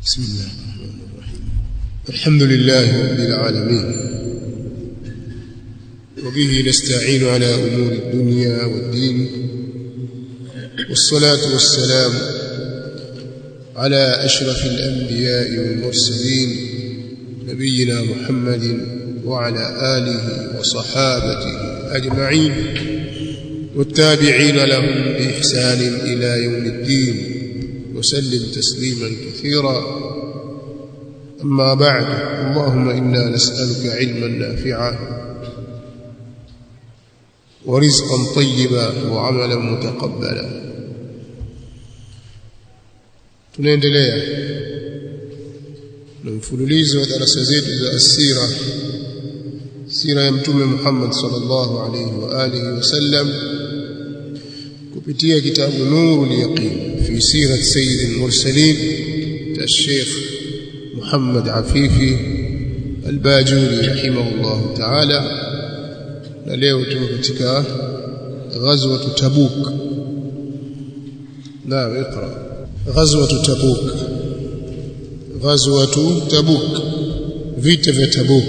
بسم الله الرحمن الرحيم الحمد لله رب العالمين وبه نستعين على أمور الدنيا والدين والصلاة والسلام على أشرف الأنبياء والمرسلين نبينا محمد وعلى آله وصحابته أجمعين والتابعين لهم بإحسان إلى يوم الدين وسلم تسليما كثيرا أما بعد اللهم إنا نسألك علما نافعا ورزقا طيبا وعملا متقبلا tunaendelea na mfululizo wa darasa zetu za asira sira ya mtume Muhammad sallallahu alayhi wa alihi wasallam kupitia kitabu Nurul Yaqin fi sirat sayyid al-mursalin cha Sheikh Muhammad Afifi al-Bajuri rahimahullah ta'ala na leo tuko katika ghazwa Tabuk naam اقرا غزوه تبوك غزوه تبوك vita vya Tabuk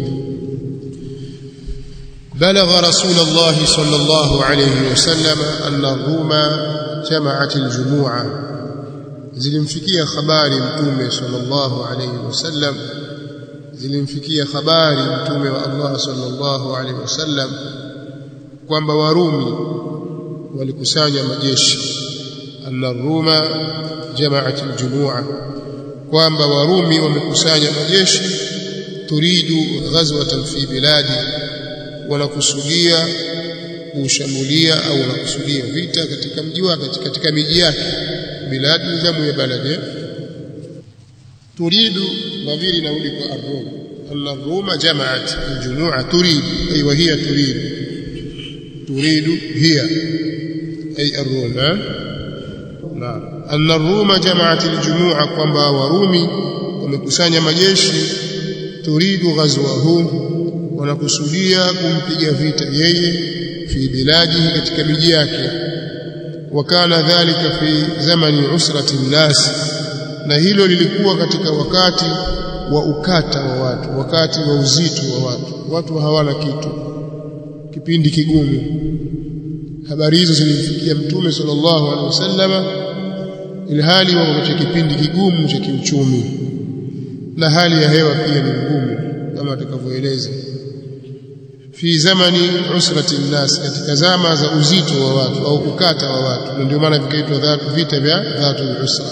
بلغ رسول الله صلى الله عليه وسلم أن الروم جمعت الجموعة zilimfikia habari mtume sallallahu alayhi wasallam zilimfikia habari mtume wa Allah sallallahu alayhi wasallam kwamba warumi walikusanya majeshi anna ruma jamaat aljumua kwamba warumi wamekusanya majeshi turidu ghazwatan fi biladi wanakusudia kushambulia au wanakusudia vita katika mji wake katika miji yake biladi jamu ya balade turidu mavili naudi kwa arrum anna ruma jamaat aljumua turidu ay wa hiya turidu turidu hiya ay arrum naam anna ruma jamaat aljumua kwamba warumi wamekusanya majeshi turidu ghazwahu wanakusudia kumpiga vita yeye fi biladihi katika miji yake wakana dhalika fi zamani usrati nnas na hilo lilikuwa katika wakati wa ukata wa watu wakati wa uzito wa watu watu hawana kitu kipindi kigumu habari hizo zilimfikia mtume sallallahu alaihi wasallama ilhali wako katika kipindi kigumu cha kiuchumi na hali ya hewa pia ni ngumu kama atakavyoeleza fi zamani usrati nnas katika zama za uzito wa watu au kukata wa watu ndio maana vikaitwa vita vya dhatul usra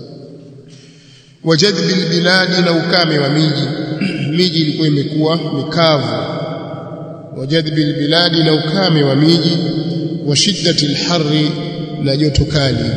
wajadbi albiladi na ukame wa miji miji ilikuwa imekuwa mikavu wajadbi albiladi na ukame wa miji wa shiddati alharri na joto kali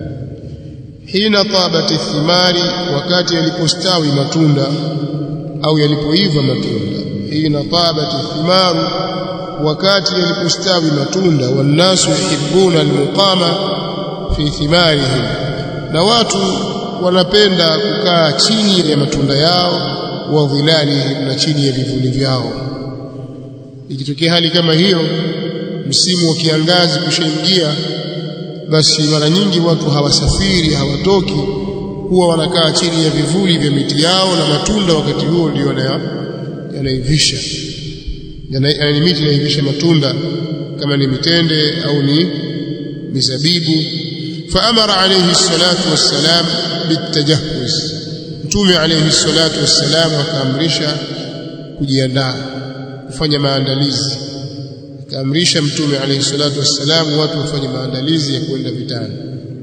hina tabat thimari wakati yalipostawi matunda au yalipoiva matunda hina tabat thimaru wakati yalipostawi matunda wannasu yuhibbuna almuqama fi thimarihim na watu wanapenda kukaa chini ya matunda yao wa dhilalihim na chini ya vivuli vyao ikitokea hali kama hiyo msimu wa kiangazi kushaingia basi mara nyingi watu hawasafiri hawatoki huwa wanakaa chini ya vivuli vya miti yao na matunda wakati huo ndio yanaivisha yani miti inaivisha matunda kama ni mitende au ni mizabibu faamara alayhi salatu wassalam bitajahuz mtume alayhi salatu wassalam akaamrisha kujiandaa kufanya maandalizi akaamrisha mtume alayhi salatu wassalam watu wafanye maandalizi ya kwenda vitani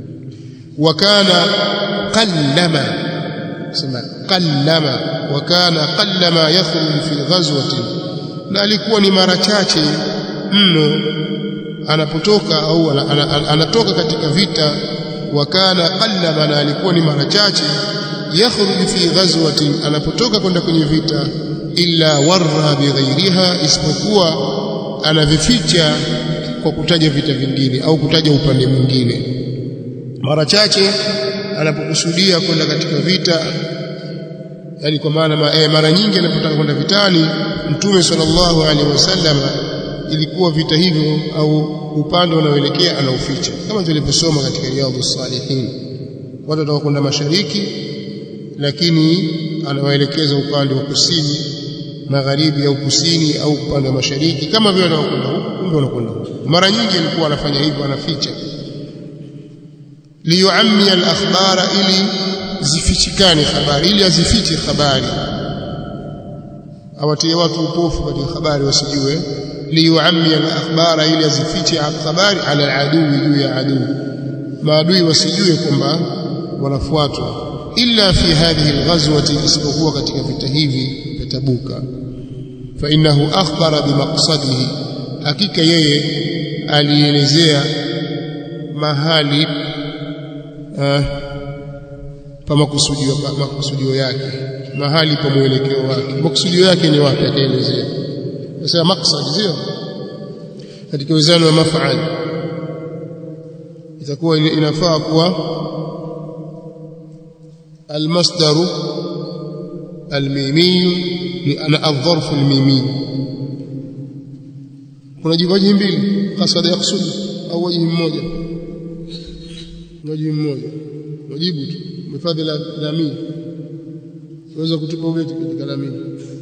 wakana qallama sema qallama wakana qallama yakhruju fi ghazwatin na alikuwa ni mara chache mno anapotoka au anatoka katika vita wakana qallama na alikuwa ni mara chache yakhruju fi ghazwatin anapotoka kwenda kwenye vita illa warra bighairiha isipokuwa anavificha kwa kutaja vita vingine au kutaja upande mwingine mara chache anapokusudia kwenda katika vita yani kwa maana eh, mara nyingi anapotaka kwenda vitani mtume sallallahu alaihi wasallam ilikuwa vita hivyo au upande unaoelekea anauficha kama tulivyosoma katika riyadhus salihin watu watakwenda mashariki lakini anawaelekeza upande wa kusini magharibi au kusini au upande wa mashariki kama vile wanakwenda huko kumbe wanakwenda huko mara nyingi alikuwa anafanya hivyo anaficha liyuammi al-akhbara ili zifichikane habari ili azifiche habari awatie watu upofu katika habari wasijue liyuammi al-akhbara ili azifiche habari ala adui juu ya adui maadui wasijue kwamba wanafuatwa illa fi hadhihi al-ghazwati isipokuwa katika vita hivi vya Tabuka fa innahu akhbara bimaqsadihi hakika yeye alielezea mahali uh, pa makusudio pa makusudio yake mahali pa mwelekeo wake makusudio yake ni wapi akaelezea sasa maksad sio katika wizani wa maf'al itakuwa inafaa kuwa المصدر الميمي لأن الظرف الميمي kuna jiwaji mbili kasada yaksudi au wajihi mmoja wajihi mmoja wajibu tu mifadhi la lamini unaweza kutupa ubeti katika lamini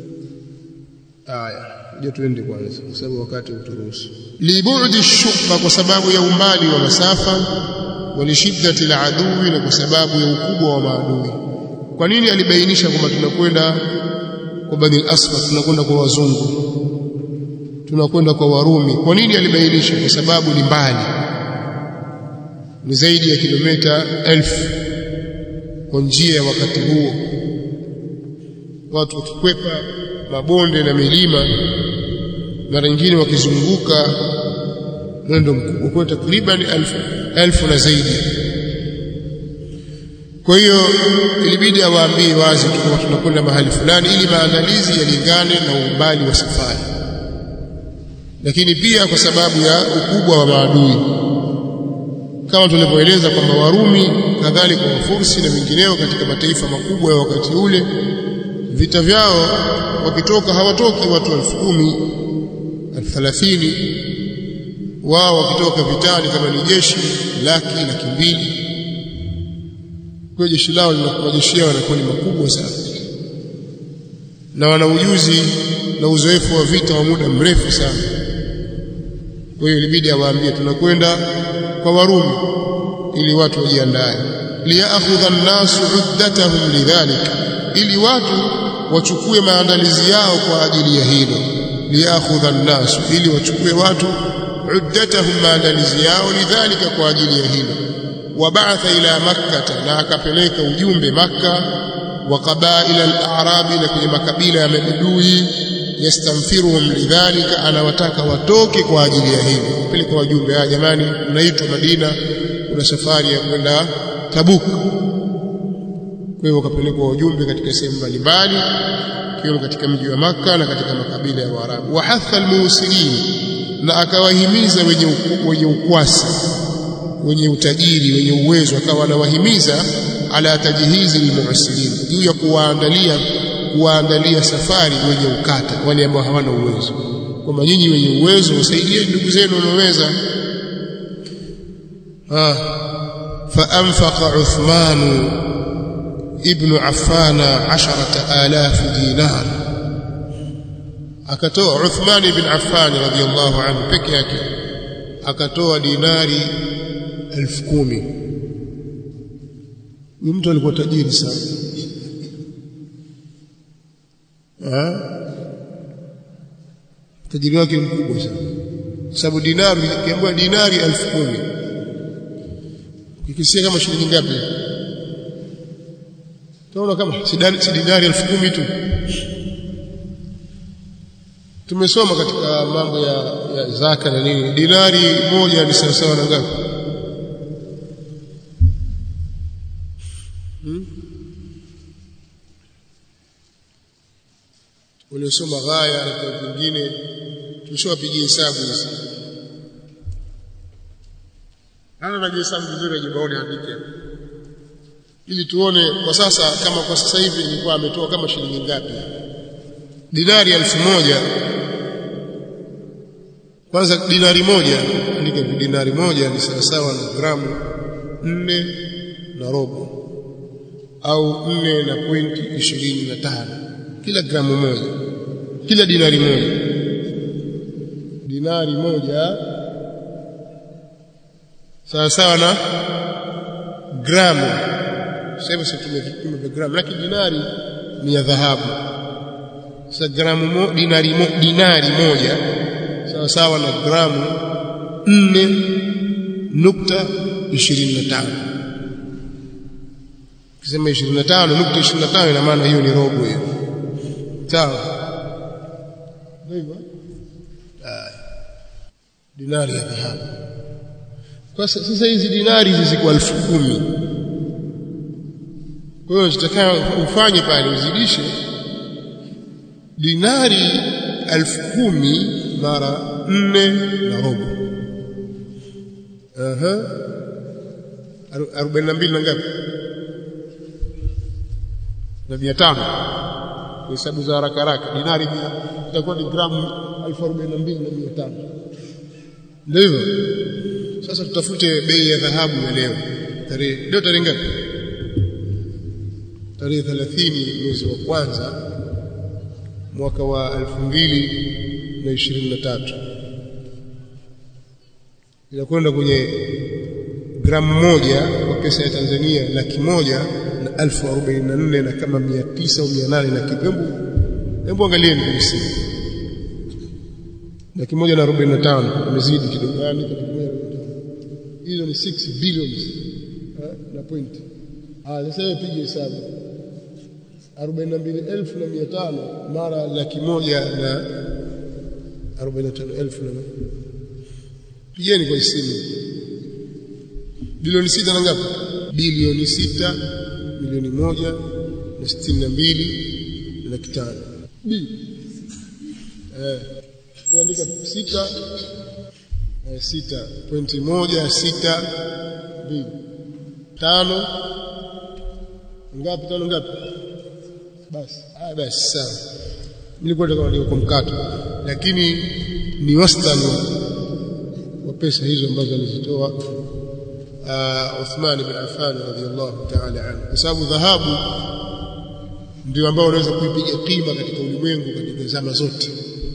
haya je tuende kwanza kwa sababu wakati uturuhusu libu'di shubba kwa sababu ya umbali wa masafa walishiddati aladui na kwa sababu ya ukubwa wa maadui kwa nini alibainisha kwamba tunakwenda kwa bani al-asfar tunakwenda kwa wazungu tunakwenda kwa warumi kwa nini alibainisha kwa sababu ni mbali ni zaidi ya kilomita elfu kwa njia ya wakati huo watu wakikwepa mabonde na milima mara nyingine wakizunguka mwendo mkubwa kwa takriban elfu, elfu na zaidi kwa hiyo ilibidi awaambie wazi kwamba tunakwenda mahali fulani ili maandalizi yalingane na umbali wa safari lakini pia kwa sababu ya ukubwa wa maadui kama tulivyoeleza kwamba Warumi kadhalika Wafursi na wengineo katika mataifa makubwa ya wakati ule vita vyao wakitoka hawatoki watu elfu kumi elfu thelathini wao wakitoka vitani kama ni jeshi laki laki mbili kwa jeshi lao linakuwa jeshi yao yanakuwa ni makubwa sana na wana ujuzi na uzoefu wa vita wa muda mrefu sana kwa hiyo ilibidi awaambie tunakwenda kwa Warumi ili watu wajiandae liyakhudha an-nasu uddatahum lidhalik ili watu wachukue maandalizi yao kwa ajili ya hilo liyakhudha an-nasu ili wachukue watu uddatahum maandalizi yao lidhalika kwa ajili ya hilo wabaatha ila makkah na akapeleka ujumbe makka wa qabaila al-a'rabi na kwenye makabila ya mabedui yastamfiruhum lidhalika anawataka watoke kwa ajili ya hilo kupeleka wajumbe ah jamani unaitwa Madina kuna safari ya kwenda Tabuk kwa hiyo wakapelekwa wajumbe katika sehemu mbalimbali kiwemo katika mji wa maka na katika makabila ya Waarabu wa hatha almuhsinin na akawahimiza wenye wenye ukwasi wenye utajiri wenye uwezo akawa anawahimiza ala tajhizi almuhsinin juu ya kuwaandalia kuwaandalia safari wenye ukata wale ambao hawana uwezo kwamba nyinyi wenye uwezo wasaidie ndugu zenu wanaoweza ah فأنفق عثمان ابن عفان عشرة آلاف دينار akatoa Uthman ibn Affan radhiyallahu anhu peke yake akatoa dinari elfu kumi huyu mtu alikuwa tajiri sana tajiri wake mkubwa sana sababu dinari kiambiwa dinari elfu kumi ukikisia kama shilingi ngapi tunaona kama si dinari elfu kumi tu tumesoma katika mambo ya, ya zaka na nini dinari moja ni sawasawa na ngapi hmm? waliosoma ghaya na kwa vingine tumeshawapigia hesabu hizi ana najua hesabu vizuri ajibaone andike ili tuone kwa sasa kama kwa sasa hivi ilikuwa ametoa kama shilingi ngapi dinari elfu moja kwanza dinari moja andika dinari moja ni sawasawa na gramu nne na robo au 4 na pointi 25 kila gramu moja kila dinari moja dinari moja sawa sawa na gramu sasa sisi tumevipima vya gramu lakini dinari ni ya dhahabu sasa gramu mo, dinari mo, dinari moja sawa sawa na gramu 4.25 kisema 25.25 ina maana hiyo ni robo hiyo sawa ndivyo dinari ya dhahabu kwa sasa hizi dinari hizi ziko elfu kumi kwa hiyo zitakayo ufanye pale uzidishe dinari elfu kumi mara nne na robo aha arobaini na mbili na ngapi na mia tano hesabu za haraka haraka dinari itakuwa ni gramu elfu arobaini na mbili na mia tano ndio hivyo sasa tutafute bei ya dhahabu ya leo tarehe leo tarehe ngapi tarehe 30 mwezi wa kwanza mwaka wa 2023 inakwenda kwenye gramu moja kwa pesa ya Tanzania laki moja na elfu arobaini na nne na kama mia tisa au mia nane na kitu. Hebu hebu angalieni kwenye simu, laki moja na arobaini na tano imezidi kidogo, yani laki moja na arobaini na tano hizo ni 6 billions na point. Ah, sasa wewe piga hesabu 42500 mara laki moja na 45000 na pigeni kwa simu bilioni sita na ngapi bilioni sita milioni moja na sitini na mbili na laki tano b eh andika sita eh, sita pointi moja sita mbili tano ngapi tano ngapi basi haya basi sawa nilikuwa nataka kwa mkato lakini ni wastani wa pesa hizo ambazo alizitoa uh, Uthman bin Affan radhiyallahu ta'ala anhu kwa sababu dhahabu ndio ambao unaweza kuipiga kima katika ulimwengu katika zama zote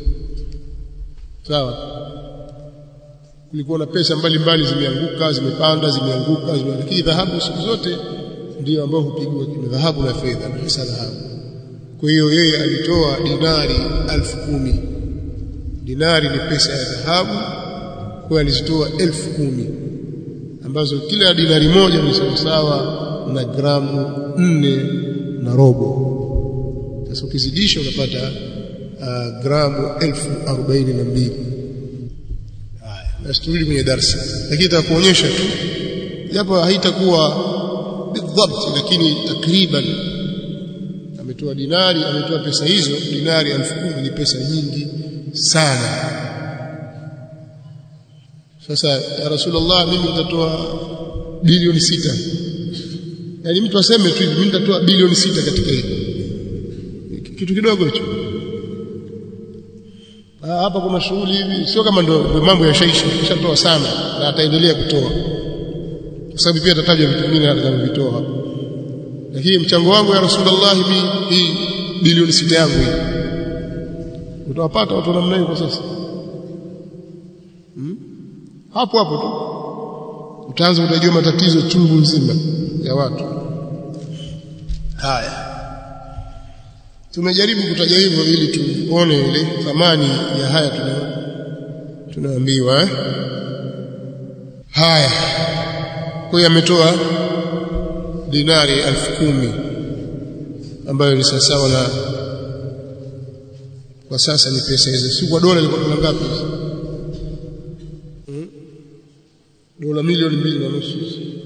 sawa kulikuwa na pesa mbalimbali zimeanguka zimepanda zimeanguka zime lakini dhahabu siku zote ndio ambao hupigwa kima dhahabu na fedha na hasa dhahabu kwa hiyo yeye alitoa dinari elfu kumi dinari ni pesa ya dhahabu kwa alizitoa elfu kumi ambazo kila dinari moja ni sawasawa na gramu nne na robo sasa ukizidisha unapata uh, gramu elfu arobaini na mbili haya basi turudi kwenye darsa lakini itakuonyesha tu japo haitakuwa bidhabt lakini takriban ametoa dinari ametoa pesa hizo dinari elfu kumi ni pesa nyingi sana sasa ya rasulullah mimi nitatoa bilioni sita yaani mtu aseme tu hivi mimi nitatoa bilioni sita katika hili kitu kidogo hicho hapa kuna shughuli hivi sio kama ndo, ndo mambo yashaisha kishatoa sana na ataendelea kutoa kwa sababu pia atatajwa vitu vingine atakavyovitoa hapa lakini mchango wangu ya rasulullah hii hii bilioni sita yangu hii utawapata watu namna hiyo kwa sasa hmm? hapo hapo tu utaanza utajua matatizo chungu mzima ya watu haya tumejaribu kutaja hivyo ili tuone ile thamani ya haya tuna tunaambiwa eh? haya kwa hiyo ametoa dinari elfu kumi ambayo ni sawasawa na kwa sasa ni pesa hizo si kwa dola ilikuwa dola ngapi hmm? dola milioni mbili na nusu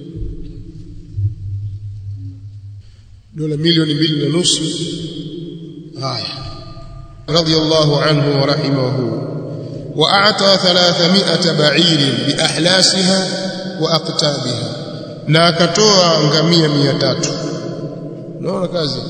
dola milioni mbili na nusu haya radiyallahu anhu wa rahimahu وأعطى ثلاثمائة بعير بأحلاسها وأقتابها na akatoa ngamia mia tatu naona kazi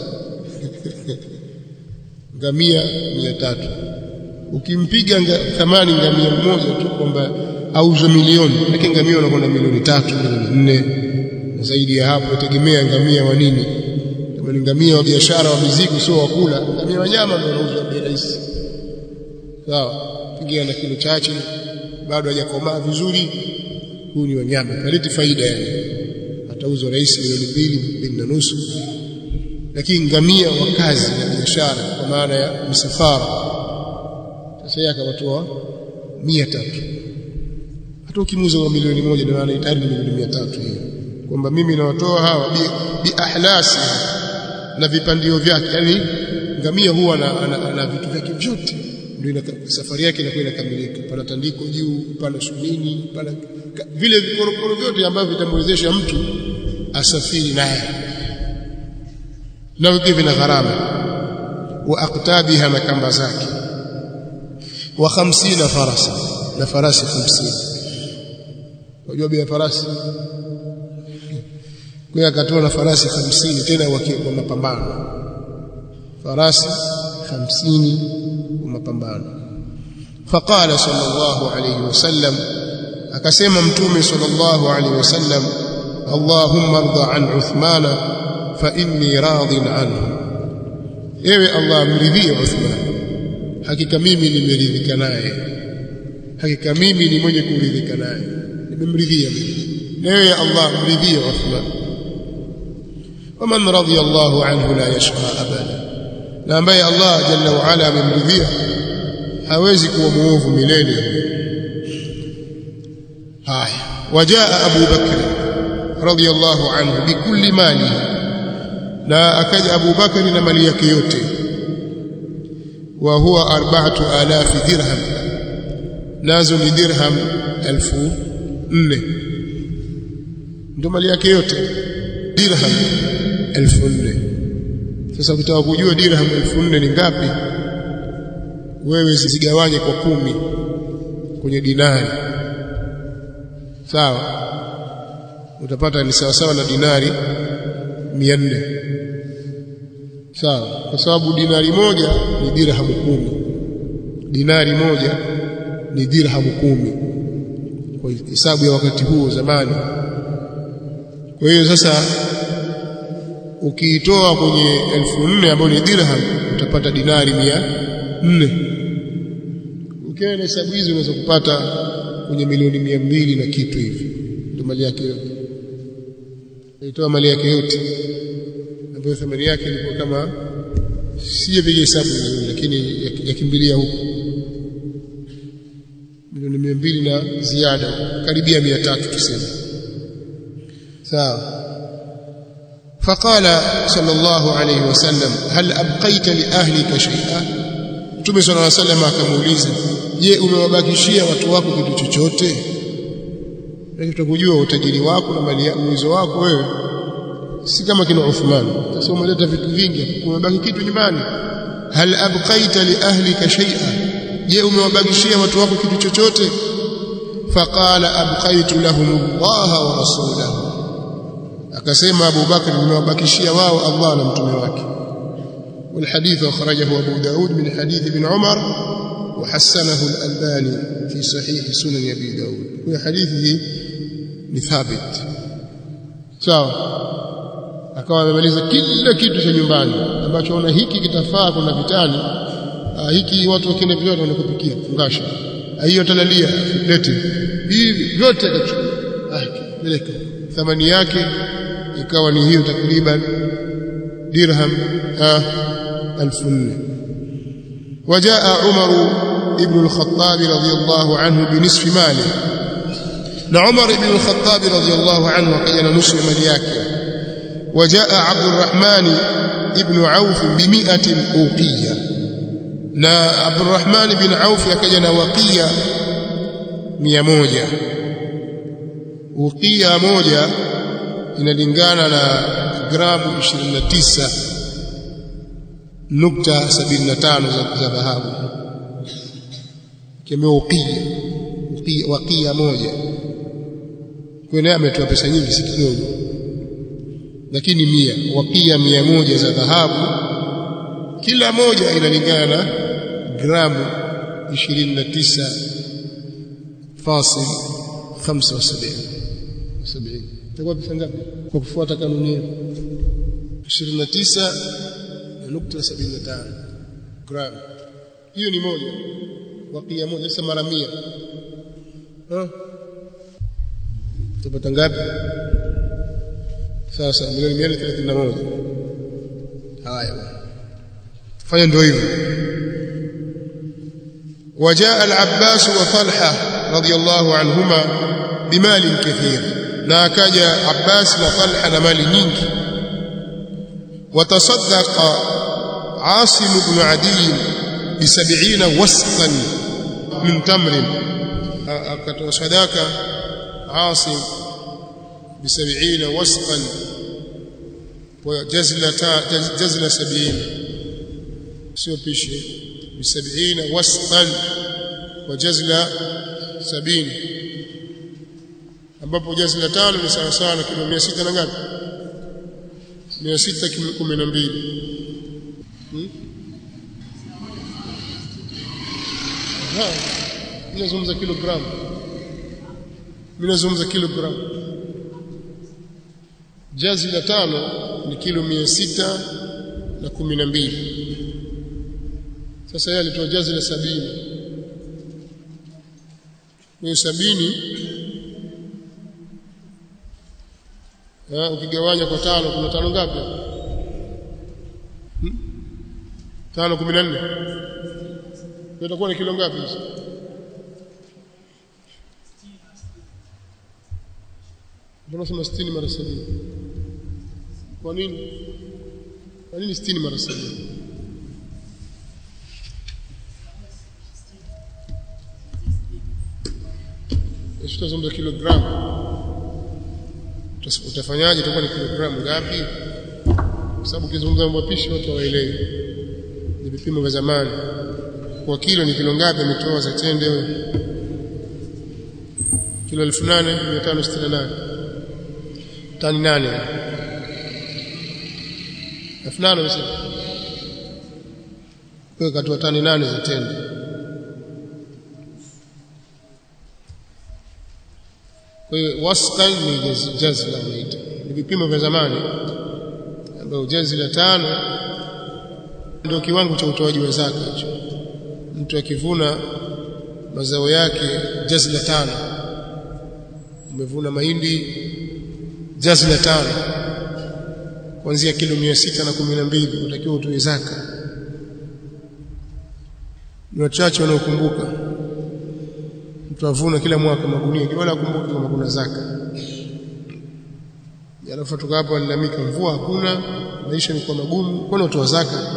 ngamia mia tatu ukimpiga nga, thamani ngamia mmoja tu kwamba auze milioni lakini ngamia unakwenda milioni tatu milioni nne na zaidi ya hapo tegemea ngamia wa nini kama ni ngamia wa biashara wa mizigo sio wa kula ngamia wa nyama ndio wanauzwa bei rahisi sawa pigia na kilo chache bado hajakomaa vizuri huu ni wanyama kaleti faida yani atauzwa rahisi milioni mbili mbili na nusu lakini ngamia wa kazi na biashara kwa maana ya msafara sasa yeye akawatoa mia tatu hata ukimuuza kwa milioni moja ndio anahitaji milioni mia tatu hiyo kwamba mimi nawatoa hawa bi, bi ahlasi na vipandio vyake yani ngamia huwa na, ana, ana vitu vyake vyote ndio safari yake inakuwa inakamilika pana tandiko juu pana sunini pana vile vikorokoro vyote ambavyo vitamwezesha mtu asafiri naye na vipi vina gharama wa aqtabiha na kamba zake wa 50 farasa na farasi 50 unajua bei ya farasi kwa akatoa na farasi 50 tena kwa mapambano farasi 50 kwa mapambano faqala sallallahu alayhi wasallam akasema mtume sallallahu alayhi wasallam allahumma arda an uthmana fa inni radin anhu ewe allah mridhie uthman hakika mimi nimeridhika naye hakika mimi ni mwenye kuridhika naye nimemridhia ewe allah mridhie uthman ومن رضي الله عنه لا يشقى ابدا na ambaye Allah jalla wa ala amemridhia hawezi kuwa muovu milele haya wajaa Abu Bakr radiyallahu anhu bikulli mali na akaja Abu Bakr na mali yake yote wa huwa arba'atu alafi dirham nazo ni dirham elfu nne ndio mali yake yote dirham elfu nne sasa ukitaka kujua dirham elfu nne ni ngapi wewe zigawanye kwa kumi kwenye dinari sawa utapata ni sawa sawa na dinari 400 sawa kwa sababu dinari moja ni dirhamu kumi dinari moja ni dirhamu kumi kwa hesabu ya wakati huo zamani kwa hiyo sasa ukiitoa kwenye elfu nne ambayo ni dirham utapata dinari mia nne ukiwa na hesabu hizi unaweza kupata kwenye milioni mia mbili na kitu hivi ndio mali yake yote aitoa mali yake yote ambayo thamani yake ilikuwa kama sijapiga hesabu vizuri lakini yakimbilia huko milioni mia mbili na ziada karibia mia tatu tuseme sawa فقال صلى الله عليه وسلم هل أبقيت لأهلك شيئا Mtume صلى الله عليه وسلم akamuuliza je umewabakishia watu wako kitu chochote tutakujua utajiri wako na mali uwezo wako wewe si kama kina Uthman sasa umeleta vitu vingi kumebaki kitu nyumbani hal abqaita li ahlika shay'a je umewabakishia watu wako kitu chochote faqala abqaitu lahum Allah wa rasulahu akasema Abu Bakr nimewabakishia wao Allah na mtume wake والحديث أخرجه أبو داود من حديث ابن عمر وحسنه الألباني في صحيح سنن أبي داود وحديثه ثابت sawa akawa amemaliza kila kitu cha nyumbani ambacho ona hiki kitafaa kuna vitani hiki watu wakienda vyote wanakupikia fungasha hiyo talalia lete hivi vyote akachukua ah peleka thamani yake ikawa ni hiyo takriban dirham elfu nne وجاء عمر ابن الخطاب رضي الله عنه بنصف ماله عمر بن الخطاب رضي الله عنه كان نصف مال yake وجاء عبد الرحمن ابن عوف بمئة أوقية na عبد الرحمن بن عوف akaja na waqiya 100 uqiya moja inalingana na gramu 29 nukta 75 za, za dhahabu kemeo uqiya uqiya waqiya moja kwa naye ametoa pesa nyingi si kidogo lakini mia waqiya mia moja za dhahabu kila moja inalingana na gramu 29 fasil 75 70 itakuwa pesa ngapi kwa kufuata kanuni hiyo 29.75 gram hiyo ni moja wakia moja sasa mara 100 ah tupata ngapi sasa milioni 131 haya fanya ndio hivyo وجاء العباس وطلحه رضي الله عنهما بمال كثير na akaja Abbas na Talha na mali nyingi watasaddaqa Asim ibn Adi bi 70 wasqan min tamrin akatoa sadaka Asim bi 70 wasqan wa jazla jazla 70 sio pishi bi 70 wasqan wa jazla 70 ambapo jazi la tano ni sawa sawa na kilo 600 na ngapi 612 hmm? ha ninazungumza kilogram ninazungumza kilogram jazi la tano ni kilo 600 na 12 sasa yeye alitoa jazi la sabini kwa sabini ukigawanya kwa tano kuna tano ngapi hmm? tano kumi na nne itakuwa ni kilo ngapi hizi mbona sema sitini mara sabini kwa nini kwa nini sitini mara sabini tutazungumza kilogramu utafanyaje itakuwa ni kilogramu ngapi kwa sababu ukizungumza mambo pishi watu hawaelewi ni vipimo vya zamani kwa kilo ni kilo ngapi ametoa za tende huyo kilo 8568 tani nane elfu nane umesema kwa katoa tani nane za tende kwa hiyo wastan ni jazla wanaita ni vipimo vya zamani ambayo jazi la tano ndio kiwango cha utoaji wa zaka hicho mtu akivuna mazao yake jazi la tano umevuna mahindi jazi la tano kuanzia kilo mia sita na kumi na mbili utakiwa utoe zaka ni wachache wanaokumbuka mtu avuna kila mwaka magunia wala akumbuke kama kuna zaka alafu tuka hapo alilamika mvua hakuna maisha ni kwa magumu kwani utoa zaka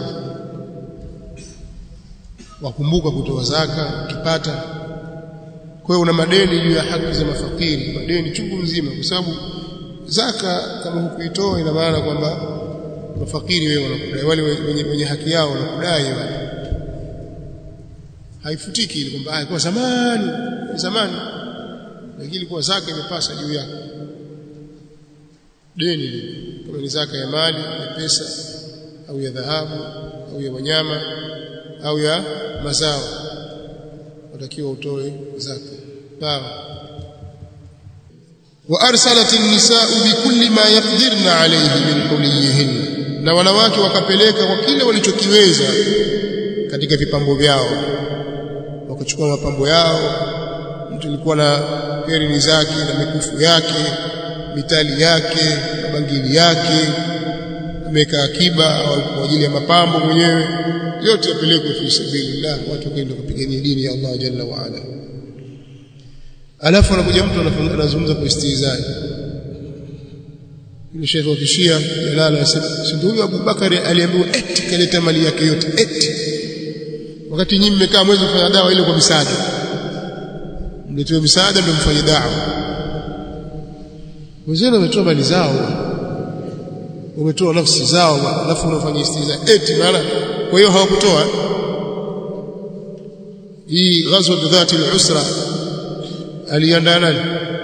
wakumbuka kutoa zaka ukipata kwa hiyo una madeni juu ya haki za mafakiri madeni chungu mzima kwa sababu zaka kama hukuitoa ina maana kwamba mafakiri wewe wanakudai wale wenye, wenye haki yao wanakudai wale haifutiki ile kwamba kwa zamani zamani lakini ilikuwa zaka imepasa juu yako deni kama ni zaka ya mali ya pesa au ya dhahabu au ya wanyama au ya mazao watakiwa utoe zaka sawa وارسلت النساء بكل ما يقدرن عليه من حليهن na wanawake wakapeleka kwa kile walichokiweza katika vipambo vyao wakachukua mapambo yao mtu alikuwa na herini zake na mikufu yake mitali yake na bangili yake ameweka akiba kwa ajili ya mapambo mwenyewe yote yapelekwe fi sabilillah watu wakaenda kupigania dini ya Allah jalla wa ala alafu anakuja mtu anazungumza kwa istihzai yule shekhi wa kishia jalala anasema si ndio huyo Abubakari aliambiwa eti kaleta mali yake yote eti wakati nyinyi mmekaa mwezi kufanya dawa ile kwa misaada mletoe misaada ndio mfanye dawa wenzenu wametoa mali zao wametoa nafsi zao alafu unafanya istiza eti maana kwa hiyo hawakutoa hii ghazwa dhati al-usra aliandaa nani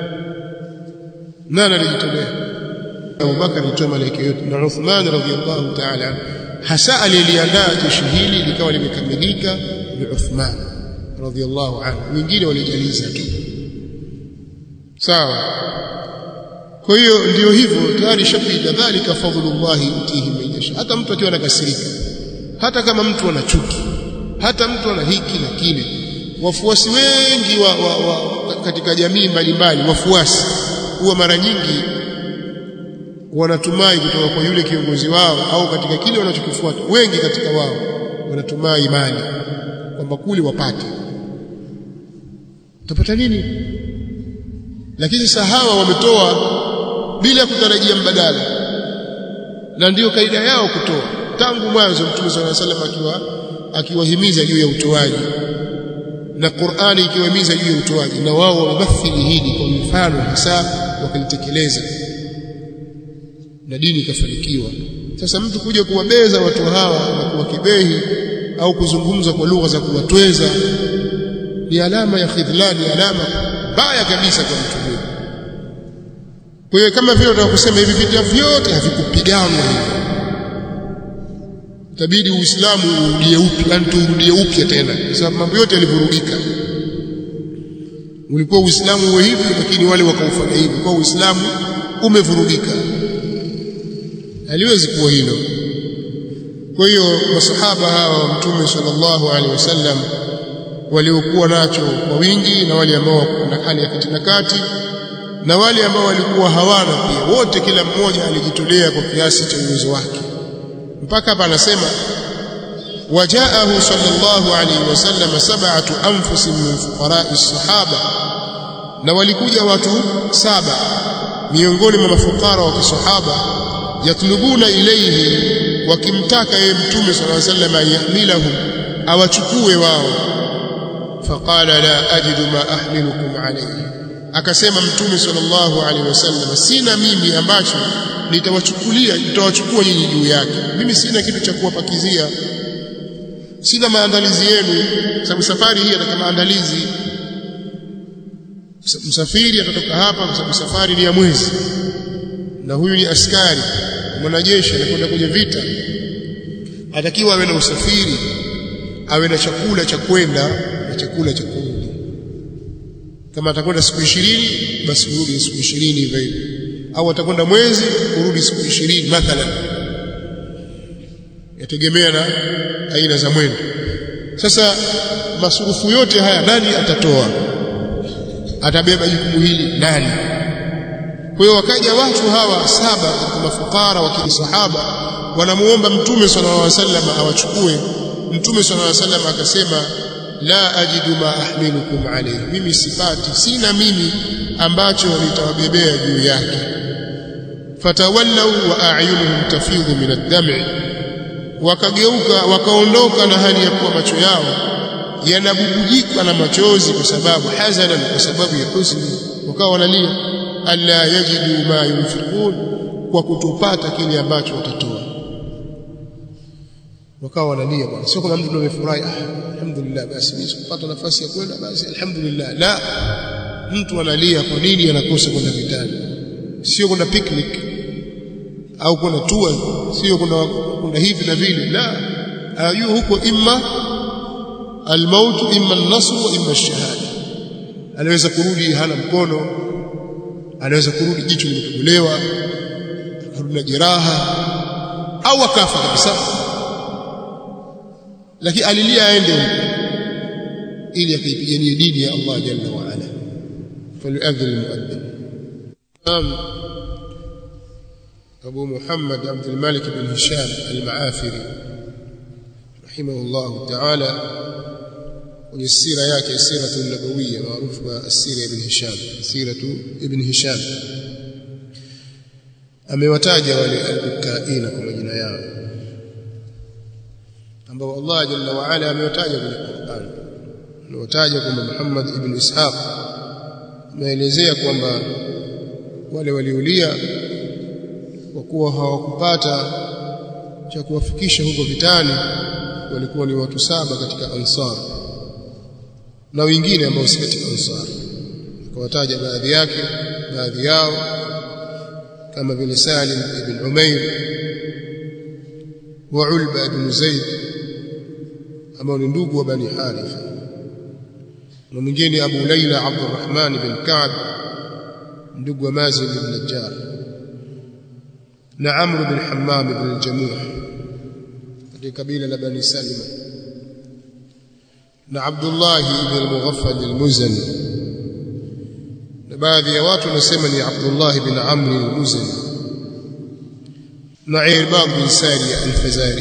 nani alijitolea Abu Bakar alitoa mali yake yote na Uthman radhiyallahu ta'ala hasa aliliandaa jeshi hili likawa limekamilika ni Uthman radhiyallahu anhu wengine walijaliza tu sawa kwa hiyo ndio hivyo tayari shapita dhalika fadhlullah yutihi man yasha hata mtu akiwa anakasirika hata kama mtu ana chuki hata mtu ana hiki na kile wafuasi wengi wa, wa, wa, katika jamii mbalimbali wafuasi huwa mara nyingi wanatumai kutoka kwa yule kiongozi wao au katika kile wanachokifuata wengi katika wao wanatumai imani kwamba kule wapate utapata nini lakini sasa hawa wametoa bila kutarajia mbadala na ndiyo kaida yao kutoa tangu mwanzo mtume swalla salam akiwa akiwahimiza juu ya utoaji na Qur'ani ikiwahimiza juu ya utoaji na wao wamemathili hili kwa mfano hasa wakalitekeleza na dini ikafanikiwa sasa mtu kuja kuwabeza watu hawa na kuwakibehi au kuzungumza kwa lugha za kuwatweza ni alama ya khidhlani alama mbaya kabisa kwa mtu huyo kwa hiyo kama vile unataka kusema hivi vita vyote havikupiganwa hivi itabidi uislamu urudie upya yani turudie upya tena kwa sababu mambo yote yalivurugika ulikuwa uislamu uwe hivi lakini wale wakaufanya hivi kwa uislamu umevurugika haliwezi kuwa hilo kwa hiyo masahaba hawa wa mtume sallallahu alaihi wasallam waliokuwa nacho kwa wingi na wale ambao na hali ya kati na kati na wale ambao walikuwa hawana pia wote kila mmoja alijitolea kwa kiasi cha uwezo wake mpaka hapa anasema wajaahu sallallahu alaihi wasallam sab'atu anfusin min fuqara'i sahaba na walikuja watu saba miongoni mwa mafukara wa kisahaba yatlubuna ilayhi wakimtaka yeye mtume sallallahu alaihi wasallam ayahmilahum awachukue wao faqala la ajidu ma ahmilukum alayhi akasema mtume sallallahu alaihi wasallam sina mimi ambacho nitawachukulia nitawachukua nyinyi juu yake mimi sina kitu cha kuwapakizia sina maandalizi yenu sababu safari hii ataka maandalizi msafiri atatoka hapa kwa sababu safari ni ya mwezi na huyu ni askari mwanajeshi anakwenda kwenye vita atakiwa awe na usafiri awe na chakula cha kwenda na chakula cha kurudi kama atakwenda siku ishirini basi kurudi siku ishirini hivyo hivyo au atakwenda mwezi kurudi siku ishirini mathalan yategemea na aina za mwendo sasa masurufu yote haya nani atatoa atabeba jukumu hili nani kwa hiyo wakaja watu hawa saba katika mafukara wa kisahaba wanamuomba mtume sallallahu alaihi wasallam awachukue mtume sallallahu alaihi wasallam akasema la ajidu ma ahmilukum alayhi mimi sipati sina mimi ambacho nitawabebea juu yake fatawallau wa a'yunuhum tafidhu min ad-dam'i wakageuka wakaondoka na hali ya kuwa macho yao yanabubujika na machozi kwa sababu hazanan kwa sababu ya huzuni wakawa wanalia alla yajidu ma yunfiqun kwa kutopata kile ambacho watatoa wakawa wanalia bwana sio kama mtu amefurahi ah alhamdulillah basi mimi sikupata nafasi ya kwenda basi alhamdulillah la mtu analia kwa nini anakosa kwenda vitani sio kwenda picnic au kwenda tour sio kwenda kwenda hivi na vile la ayuo huko imma almaut imma an-nasr wa imma ash-shahada anaweza kurudi hana mkono anaweza kurudi jicho limetobolewa akarudi na jeraha au akafa kabisa lakini alilia aende huko ili akaipiganie dini ya Allah jalla wa ala falyu'adhdhin almu'adhdhin Imam Abu Muhammad Abdul Malik bin Hisham al-Maafiri rahimahullah ta'ala kwenye sira yake siratu nabawiyya maarufu kwa sira ibn Hisham siratu ibn Hisham amewataja wale al-bukaina kwa majina yao ambao Allah jalla wa ala amewataja kwenye Qur'an amewataja kwamba Muhammad ibn Ishaq ameelezea kwamba wale waliulia kwa kuwa hawakupata cha kuwafikisha huko vitani walikuwa ni watu saba katika ansar na wengine ambao si katika ansar akawataja baadhi yake baadhi yao kama vile Salim ibn Umair wa Ulba ibn Zaid ambao ni ndugu wa Bani Haritha na mwingine Abu Laila Abdurrahman bin Ka'b ndugu wa Mazin ibn Najjar na Amr ibn Hammam ibn al-Jamuh katika kabila la Bani Salima na Abdullah ibn al-Mughaffal al-Muzani na baadhi ya watu wanasema ni Abdullah ibn Amr al-Muzani na Irbad bin Sari al-Fazari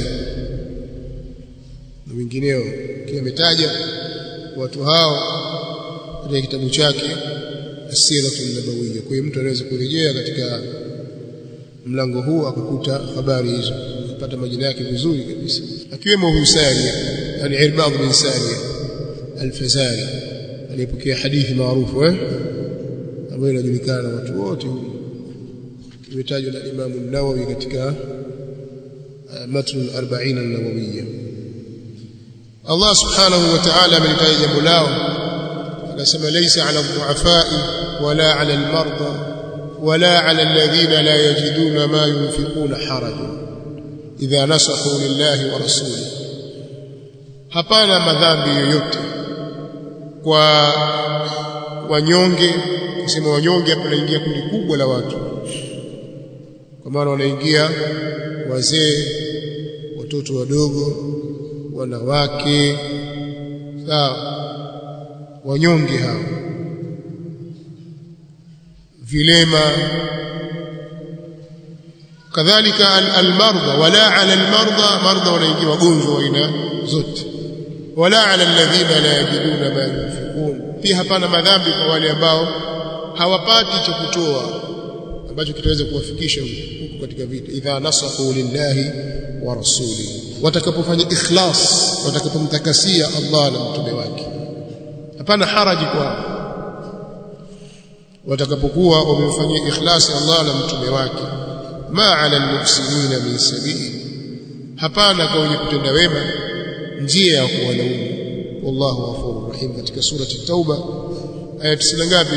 na wengineo kiwa ametaja watu hao katika kitabu chake As-Siratu an-Nabawiyya kwa hiyo mtu anaweza kurejea katika mlango huu akakuta habari hizo kupata majina yake vizuri kabisa akiwemo huyu Sari yani Irbad bin Sari al-Fazari aliyepokea hadithi maarufu eh ambayo inajulikana na watu wote imetajwa na Imam an-Nawawi katika matn al-40 an-Nawawiyya Allah subhanahu wa ta'ala amelitaja jambo lao akasema laysa 'ala ad-du'afa'i wala 'ala al-marda wala 'ala alladhina la yajiduna ma yunfiquna harajun idha nasahu lillahi wa rasulihi hapana madhambi yoyote kwa wanyonge kusema wanyonge hapa naingia kundi kubwa la watu kwa maana wanaingia wazee watoto wadogo wanawake sawa wanyonge hao vilema kadhalika almarda wala ala almarda marda wanaingia wagonjwa wa aina zote wala ala alladhina la yajiduna ma yunfiqun pia hapana madhambi kwa wale ambao hawapati cha kutoa ambacho kitaweza kuwafikisha huko katika vita idha nasahu lillahi wa rasulihi watakapofanya ikhlas watakapomtakasia Allah na mtume wake hapana haraji kwa watakapokuwa wamemfanyia ikhlasi Allah na mtume wake ma ala almuhsinina min sabili hapana kwa wenye kutenda wema njia ya kuwalaumu wallahu ghafurur rahim katika surati tauba aya 90 ngapi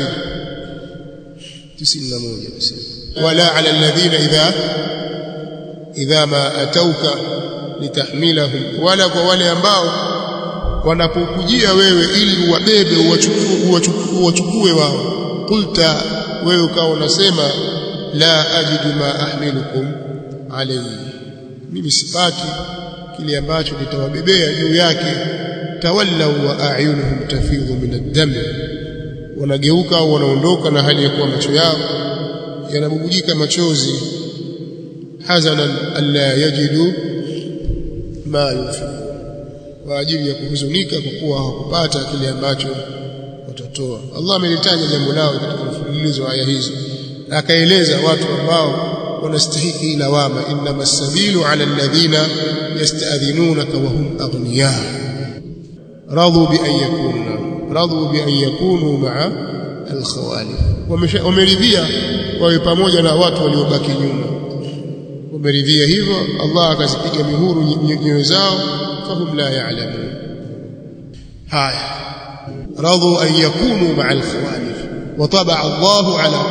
91 nasema wala ala alladhina idha idha ma atauka litahmilahum wala kwa wale ambao wanapokujia wewe ili uwabebe uwachukue uwachukue wao qulta wewe ukawa unasema la ajidu ma ahmilukum alayhi mimi sipati kile ambacho nitawabebea juu yake tawallau wa a'yunuhum tafidhu min ad-dam wanageuka au wanaondoka na hali ya kuwa macho yao yanabubujika machozi hazanan alla yajidu ma yunfiqun kwa ajili ya kuhuzunika kwa kuwa hawakupata kile ambacho watatoa Allah amelitaja jambo lao katika mfululizo wa aya hizo na akaeleza watu ambao wanastahiki lawama inma sabilu ala alladhina yasta'dhinunaka wa hum aghniya radu bi an yakunu radu bi an yakunu ma'a alkhawalif wameridhia wawe pamoja na watu waliobaki nyuma wameridhia hivyo Allah akazipiga mihuru nyoyo zao fahum la ya'lamun haya radu an yakunu ma'a alkhawalif wa taba'a Allahu ala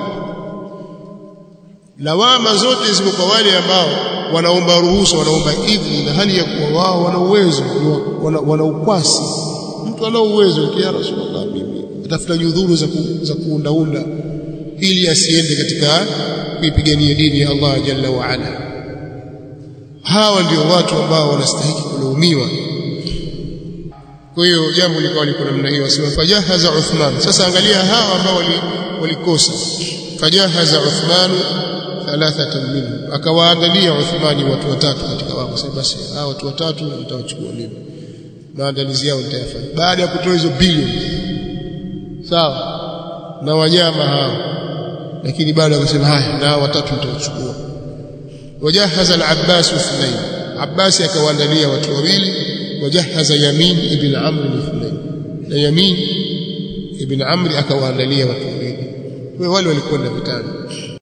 lawama zote ziko kwa wale ambao wanaomba ruhusa wanaomba idhni na hali ya kuwa wao wana uwezo wana, wana ukwasi mtu ana uwezo ya rasulullah mimi atafuta nyudhuru za, ku, za kuundaunda ili asiende katika kuipigania dini ya Allah jalla wa ala hawa ndio watu ambao wanastahili kulaumiwa kwa hiyo jambo likawa liko namna hiyo asema fajahaza Uthman sasa angalia hawa ambao walikosa fajahaza Uthman thalathatan minhum akawaandalia Uthmani watu watatu katika wao sasa basi hawa watu watatu nitawachukua mimi maandalizi yao nitayafanya baada ya kutoa hizo bilioni sawa na wanyama hao lakini bado akasema haya na watatu nitawachukua wajahaza al-Abbas ithnain Abbas akawaandalia watu wawili wajahaza Yamin ibn Amr ithnain na Yamin ibn Amr akawaandalia watu wawili kwa wale walikwenda vitani